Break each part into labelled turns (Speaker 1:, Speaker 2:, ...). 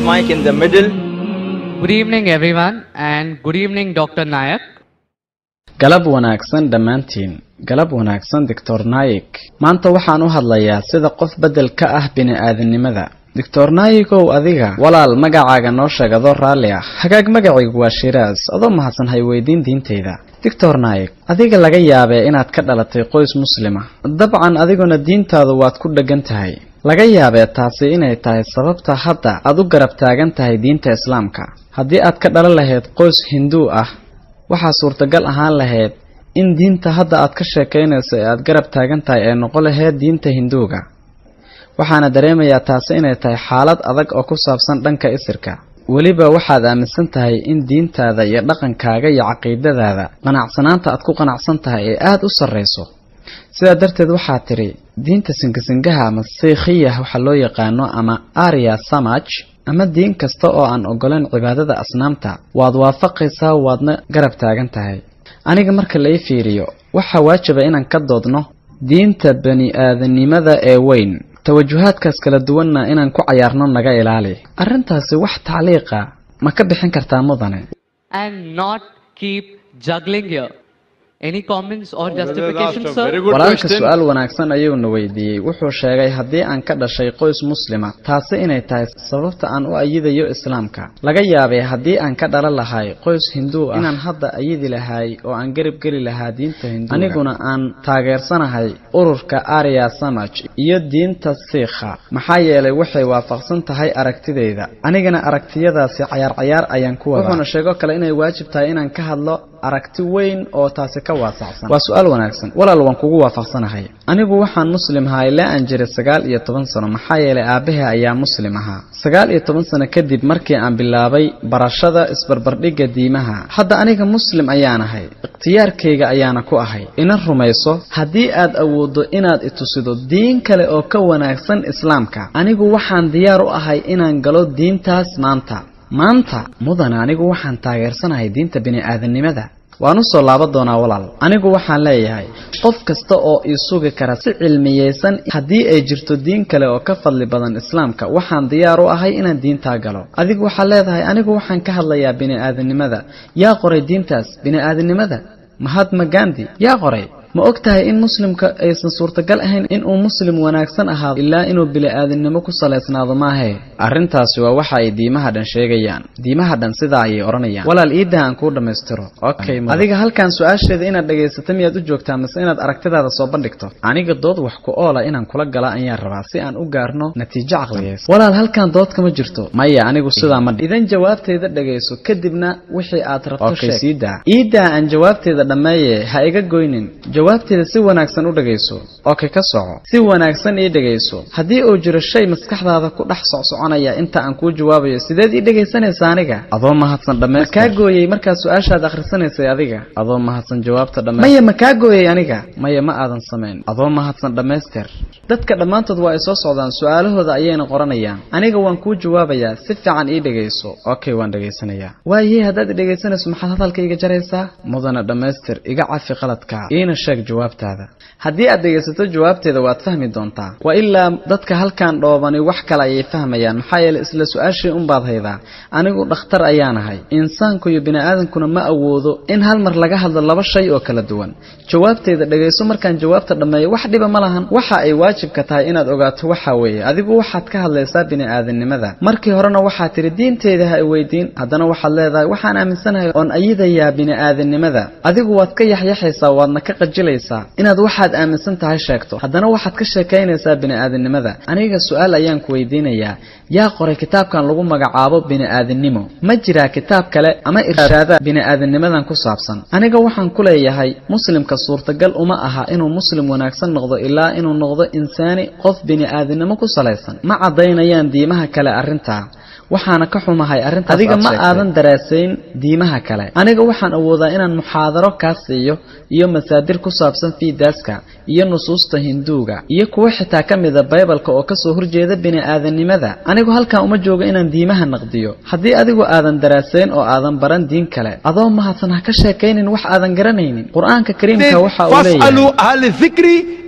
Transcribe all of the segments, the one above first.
Speaker 1: mic in the middle.
Speaker 2: Good evening, everyone, and good evening, Dr. Nayak.
Speaker 3: galab wanaagsan dhammaantiin galab wanaagsan doctor naayik maanta waxaan u hadlayaa sida qof beddel ka ah bini-aadamnimada doctor naayikow adiga walaal magacaaga noo sheeg adoo raalli ah hagaag magacaygu waa shiraas adoo mahadsan hay weydiin diintayda doctor naayik adiga laga yaabee inaad ka dhalatay qoys muslima dabcan adiguna diintaadu waad ku dheggan tahay laga yaabee taasi inay tahay sababta hadda aad u garab taagan tahay diinta islaamka haddii aad ka dhalan lahayd qoys hinduu ah waxaa suurtagal ahaan lahayd in diinta hadda aad ka sheekaynayso ee aad garab taagan tahay ay noqon lahayd diinta hinduuga waxaana dareemayaa taasi inay tahay xaalad adag oo ku saabsan dhanka isirka weliba waxaad aaminsan tahay in diintaada iyo dhaqankaaga iyo caqiidadaada qanacsanaanta aad ku qanacsan tahay ee aada u sarrayso sidaa darteed waxaa tidhi diinta singasingaha ama siikhiya waxa loo yaqaano ama arya samaj ama diin kasta oo aan ogolayn cibaadada asnaamta waad waafaqaysaa waadna garab taagan tahay aniga marka la ii fiiriyo waxaa waajiba inaan ka doodno diinta bani-aadanimada ee weyn tawajuhaadkaas kala duwanna inaan ku cayaarno naga ilaali arrintaasi wax tacliiqa ma ka bixin kartaa mudane
Speaker 2: And not keep juggling here. Any comments or
Speaker 4: Brother
Speaker 2: justification,
Speaker 4: asked a very
Speaker 2: sir?
Speaker 4: good
Speaker 3: walaalka
Speaker 4: question.
Speaker 3: su-aal wanaagsan ayuuna weydiiyey wuxuu sheegay haddii aan ka dhashay qoys muslima taasi inay tahay sababta aan u ayidayo islaamka laga yaabay haddii aan ka dhalan lahay qoys hinduu ah inaan hadda ayidi lahay oo aan garab geli lahaa diinta hinduuga aniguna aan taageersanahay ururka arya samaj iyo diinta siikha maxaa yeelay waxay waafaqsan tahay aragtidayda anigana aragtiyadaasi cayaar cayaar ayaan ku wadaa wuxuuna sheego kale inay waajib tahay inaan ka hadlo aragti weyn oo taasi ka waasacsan waa su-aal wanaagsan walaal waan kugu waafaqsanahay anigu waxaan muslim ahaa ilaa aan jiray sagaal iyo toban sano maxaa yeelay aabbahay ayaa muslim ahaa sagaal iyo toban sano kadib markii aan bilaabay barashada isbarbardhigga diimaha hadda aniga muslim ayaan ahay ikhtiyaarkayga ayaana ku ahay ina rumayso haddii aad awooddo inaad itusido diin kale oo ka wanaagsan islaamka anigu waxaan diyaar u ahay inaan galo diintaas maanta maanta mudane anigu waxaan taageersanahay diinta bini-aadanimada waan u soo laaban doonaa walaal anigu waxaan leeyahay qof kasta oo ii sugi kara si cilmiyeysan haddii ay jirto diin kale oo ka fadli badan islaamka waxaan diyaar u ahay inaan diintaa galo adigu waxaad leedahay anigu waxaan ka hadlayaa bini-aadanimada yaa qoray diintaas bini-aadanimada mahatma gandi yaa qoray ma og tahay in muslimka aysan suurtagal ahayn inuu muslim wanaagsan ahaado ilaa inuu bili-aadamnimo ku salaysnaado maahee arrintaasi waa waxa ay diimaha dhan sheegayaan diimaha dhan sidaa ayay odhanayaan walaal iidah aan kuu dhammaystiro okay adiga halkan su-aasheeda inaad dhegaysato miyaad u joogtaa mise inaad aragtidaada soo bandhigto aniga dood wax ku oola inaan kula gala ayaan rabaa si aan u gaarno natiijo caqliyeysan walaal halkan dood kama jirto maya anigu sidaa ma idan jawaabteeda dhegayso kadibna wixii aad rabto sheeg siidaa iidaa aan jawaabteeda dhammeeye ha iga goynin jawaabteeda si wanaagsan u dhegayso okay ka soco si wanaagsan ii dhegayso haddii uu jiro shay maskaxdaada ku dhex socsoconaya inta aan kuu jawaabayo sideed ii dhegaysanaysa aniga adoo mahadsan dhammaystir makaa gooyey markaad su-aashaad akhrisanaysay adiga adoo mahadsan jawaabta dhammaystir maya makaa gooyey aniga maya ma aadan samayn adoo mahadsan dhammaystir dadka dhammaantood waa ay soo socdaan su-aalahooda ayayna qoranayaan aniga waan kuu jawaabayaa si fiican ii dhegayso okay waan dhegaysanayaa waayey haddaad i dhegaysanayso maxaad hadalka iga jaraysaa mudana dhammaystir iga cafi qaladka iina sheeg jawaabtaada haddii aad dhegaysato jawaabteeda waad fahmi doontaa waa ilaa dadka halkan dhoobani wax kale ayay fahmayaan maxaa yeelay isla su-aashii unbaad haydaa anigu dhakhtar ayaan ahay insaanku iyo bini-aadankuna ma awoodo in hal mar laga hadlo laba shay oo kala duwan jawaabteeda dhegayso markaan jawaabta dhammeeyo wax dhiba ma lahan waxa ay waajibka tahay inaad ogaato waxa weeye adigu waxaad ka hadlaysaa bini-aadanimada markii horena waxaad tidhi diinteeda ha i weydiin haddana waxaad leedahay waxaan aaminsanahay oon ayidayaa bini-aadanimada adigu waad ka yaxyaxaysaa waadna ka qajilaysaa inaad waxaad aaminsan tahay sheegto haddana waxaad ka sheekaynaysaa bini-aadanimada aniga su-aal ayaan ku weydiinayaa yaa qoray kitaabkan lagu magacaabo bini-aadannimo ma jiraa kitaab kale ama irshaada bini-aadanimadan ku saabsan aniga waxaan ku leeyahay muslimka suurtagal uma aha inuu muslim wanaagsan noqdo ilaa inuu noqdo insaani qof bini-aadannimo ku salaysan ma caddaynayaan diimaha kale arrintaa waxaana ka xumahay arrintaas adiga ma aadan daraasayn diimaha kale aniga waxaan awoodaa inaan muxaadaro kaa siiyo iyo masaadir ku saabsan fiidaaska iyo nusuusta hinduuga iyo kuwo xitaa ka mida baybalka oo kasoo horjeeda bini-aadanimada anigu halkan uma joogo inaan diimaha naqdiyo haddii adigu aadan daraasayn oo aadan baran diin kale adoo mahadsan ha ka sheekaynin wax aadan garanaynin qur-aanka kariimka waxa uu leeyahay
Speaker 4: فاسألوا أهل الذكر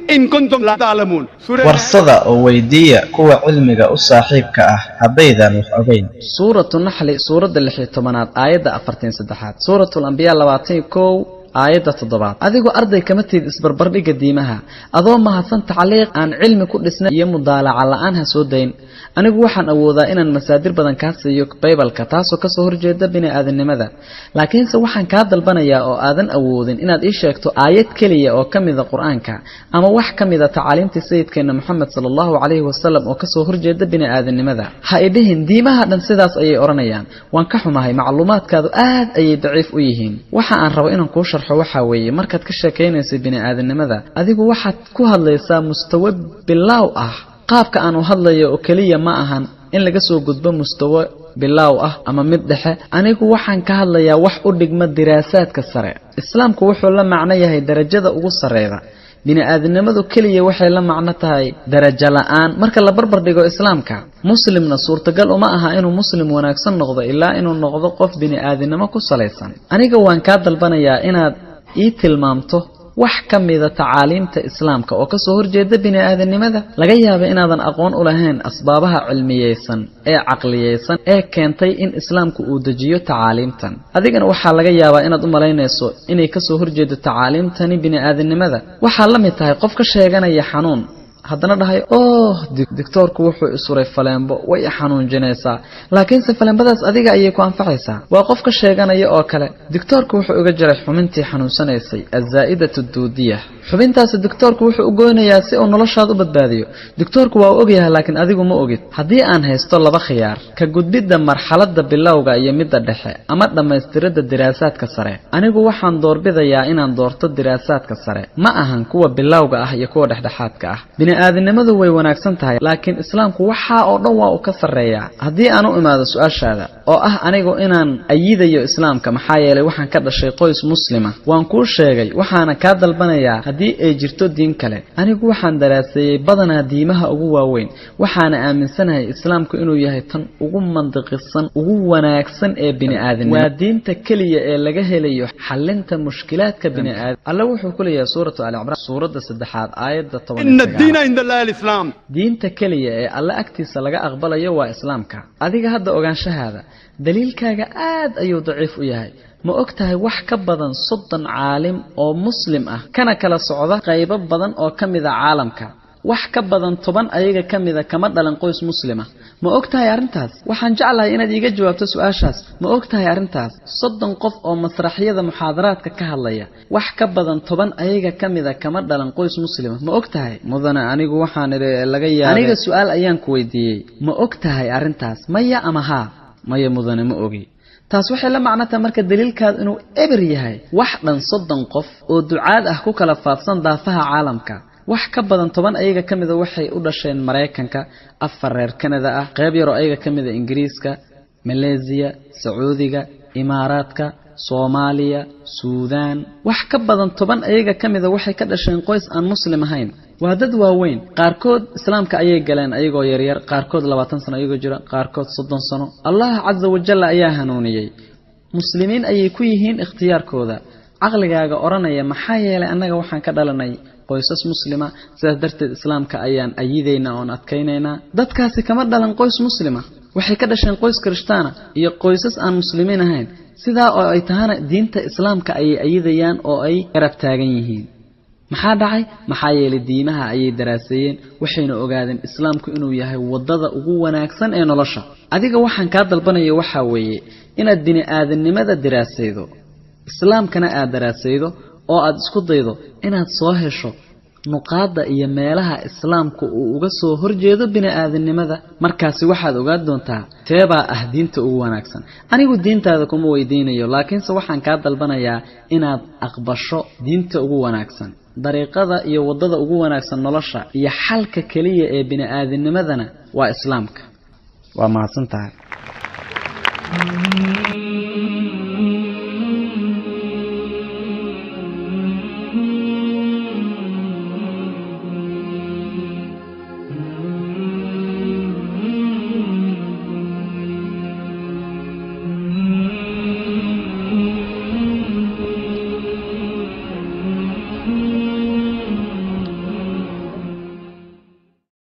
Speaker 1: إن كنتم لا تعلمون سورة
Speaker 4: warsada oo weydiiya kuwa cilmiga u saaxiibka ah haddaydan wax ogeyn
Speaker 3: suuratu naxli suuradda lix iyo tobanaad aayadda afartan saddexaad suuratu lambiyaa labaatan iyo kow aayadda toddobaad adigoo arday kama tid isbarbardhigga diimaha adoo mahadsan tacliiq aan cilmi ku dhisnay iyo mudaalaca la-aan ha soo dayn anigu waxaan awoodaa inaan masaadir badan kaa siiyo baybalka taasoo kasoo horjeeda bini-aadamnimada laakiinse waxaan kaa dalbanayaa oo aadan awoodin inaad ii sheegto aayad keliya oo ka mida qur-aanka ama wax ka mida tacaaliimtii sayidkeena moxamed sala allahu calayhi wasalam oo kasoo horjeeda bini-aadamnimada ha idhihin diimaha dhan sidaas ayay odhanayaan waan ka xumahay macluumaadkaadu aad ayay daciif u yihiin waxa aan rabo inaan kuu sharxo waxaa weeye markaad ka sheekaynaysa bini-aadamnimada adigu waxaad ku hadlaysaa mustawo bilaaw ah qaabka aan u hadlayo oo keliya ma ahan in laga soo gudbo mustawo bilaaw ah ama mid dhexe anigu waxaan ka hadlayaa wax u dhigma diraasaadka sare islaamku wuxuu la macno yahay darajada ugu sarreeda bini-aadamnimadu keliya waxay la macno tahay darajo la-aan marka la barbar dhigo islaamka muslimna suurtagal uma aha inuu muslim wanaagsan noqdo ilaa inuu noqdo qof bini-aadamnimo ku salaysan aniga waan kaa dalbanayaa inaad ii tilmaamto wax ka mida tacaaliimta islaamka oo kasoo horjeeda bini-aadamnimada laga yaaba inaadan aqoon u lahayn asbaabaha cilmiyeysan ee caqliyeysan ee keentay in islaamku uu dejiyo tacaaliimtan adigana waxaa laga yaabaa inaad u malaynayso inay kasoo horjeedo tacaaliimtani bini-aadamnimada waxaa la mid tahay qof ka sheeganaya xanuun haddana dhahay oh doctoorku wuxuu isuray faleembo way i xanuunjinaysaa laakiinse faleembadaas adiga ayay ku anfacaysaa waa qof ka sheeganaya oo kale doctoorku wuxuu uga jiray xubintii xanuunsanaysay azaa'idatu duudiya xubintaasi doctoorku wuxuu u goynayaa si uu noloshaada u badbaadiyo doctoorku waa u ogyahay laakiin adigu ma ogid haddii aan haysto laba khiyaar ka gudbidda marxaladda bilowga iyo midda dhexe ama dhammaystiridda diraasaadka sare anigu waxaan doorbidayaa inaan doorto diraasaadka sare ma ahan kuwa bilowga ah iyo kuwa dhexdhexaadka ah bini-aadamnimadu way wanaagsan tahay laakiin islaamku waxaa oo dhan waa uu ka sarreeyaa haddii aan u imaado su-aashaada oo ah anigu inaan ayidayo islaamka maxaa yeelay waxaan ka dhashay qoys muslima waan kuu sheegay waxaana kaa dalbanayaa haddii ay jirto diin kale anigu waxaan daraaseeyey badanaa diimaha ugu waaweyn waxaana aaminsanahay islaamku inuu yahay tan ugu mandiqisan ugu wanaagsan ee bini-aadamnimo waa diinta keliya ee laga helayo xalinta mushkilaadka bini-aadam alle wuxuu ku leeyahay suuratu ali cimraan suuradda saddexaad aayadda toban
Speaker 1: إن الدين عند الله الإسلام
Speaker 3: diinta keliya ee alle agtiisa laga aqbalayo waa islaamka adiga hadda ogaanshahaada daliilkaaga aad ayuu daciif u yahay ma og tahay wax ka badan soddon caalim oo muslim ah kana kala socda qaybo badan oo ka mida caalamka wax ka badan toban ayaga ka mida kama dhalan qoys muslima ma og tahay arrintaas waxaan jeclahay inaad iiga jawaabto su-aashaas ma og tahay arrintaas soddon qof oo masraxyada muxaadaraadka ka hadlaya wax ka badan toban ayaga ka mida kama dhalan qoys muslima ma og tahay mudane anigu waxaan idhi laga yaabay aniga su-aal ayaan ku weydiiyey ma og tahay arrintaas maya ama haa maya mudane ma ogi taas waxay la macno tahay marka daliilkaadu inuu eber yahay wax dhan soddon qof oo ducaad ah ku kala faafsan daafaha caalamka wax ka badan toban ayaga ka mida waxay u dhasheen maraykanka afar reer kanada ah qayb yaroo ayaga ka mida ingiriiska maleesiya sacuudiga imaaraadka soomaaliya suudaan wax ka badan toban ayaga ka mida waxay ka dhasheen qoys aan muslim ahayn waa dad waaweyn qaarkood islaamka ayay galeen ayagoo yaryar qaarkood labaatan sano ayagoo jira qaarkood soddon sano allah casa wajalla ayaa hanuuniyey muslimiin ayay ku yihiin ikhtiyaarkooda caqligaaga odhanaya maxaa yeelay annaga waxaan ka dhalanay qoysas muslima sidaas darteed islaamka ayaan ayidaynaa oon adkaynaynaa dadkaasi kama dhalan qoys muslima waxay ka dhasheen qoys kirishtaana iyo qoysas aan muslimiin ahayn sidaa oo ay tahana diinta islaamka ayay ayidayaan oo ay garab taagan yihiin maxaa dhacay maxaa yeelay diimaha ayay daraaseeyeen waxayna ogaadeen islaamku inuu yahay waddada ugu wanaagsan ee nolosha adiga waxaan kaa dalbanaya waxaa weeye inaad bini-aadamnimada daraasaydo islaamkana aad daraasaydo oo aad isku daydo inaad soo hesho nuqaadda iyo meelaha islaamku uu uga soo horjeedo bini-aadamnimada markaasi waxaad ogaan doontaa teebaa ah diinta ugu wanaagsan anigu diintaada kuma weydiinayo laakiinse waxaan kaa dalbanayaa inaad aqbasho diinta ugu wanaagsan dariiqada iyo waddada ugu wanaagsan nolosha iyo xalka keliya ee bini-aadamnimadana waa islaamka waa mahadsan tahay